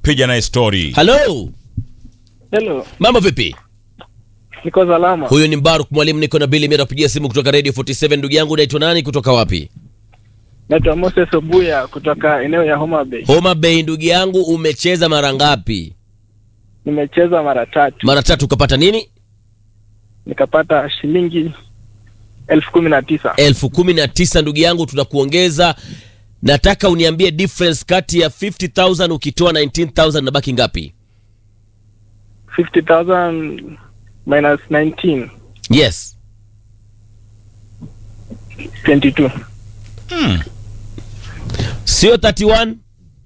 piga naye story. halo Hello, mambo vipi niko salama. huyu ni mbaruk mwalimu niko na bili napigia simu kutoka radio 47 ndugu yangu unaitwa nani kutoka wapi Naitwa Moses Obuya kutoka eneo ya Homa Bay. homa bay ndugu yangu umecheza mara ngapi Nimecheza mara tatu mara tatu ukapata nini nikapata shilingi elfu kumi na tisa. elfu kumi na tisa ndugu yangu tunakuongeza nataka uniambie difference kati ya 50000 ukitoa 19000 nabaki ngapi 50,000 minus 19, yes 22. Hmm. sio 31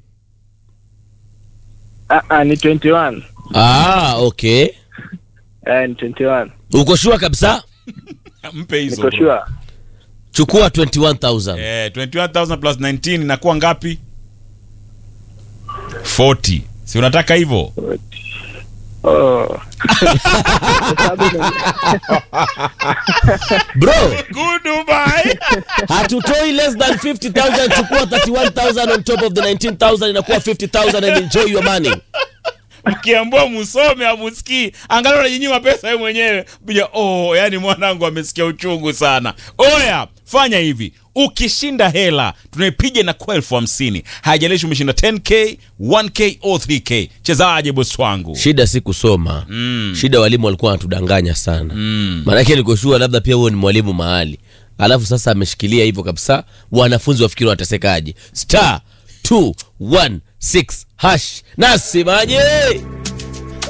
Ah, ah, ni 21. ah okay Eh, ni 21. uko shua kabisa Mpe hizo. Niko bro. sure. chukua 21000 Eh, 21000 plus 19 inakuwa ngapi? 40. Si unataka hivyo? Oh. Hesabu ni- bro Goodbye. hatutoi less than 50000 chukua 31000 on top of the 19000 inakuwa 50000 and enjoy your money Mkiambua musome amusikii, angalau unajinyima pesa wewe mwenyewe. Bija, oh, yani mwanangu amesikia uchungu sana. Oya, fanya hivi. Ukishinda hela tunaipiga na kwa elfu hamsini. Haijalishi umeshinda 10k, 1k au 3k. Chezaje bosi wangu? shida si kusoma Mm. shida walimu walikuwa wanatudanganya sana Mm. maanake nikoshua labda pia huo ni mwalimu mahali alafu sasa ameshikilia hivyo kabisa wanafunzi wafikiri wanatesekaje star 216 hash nasemaje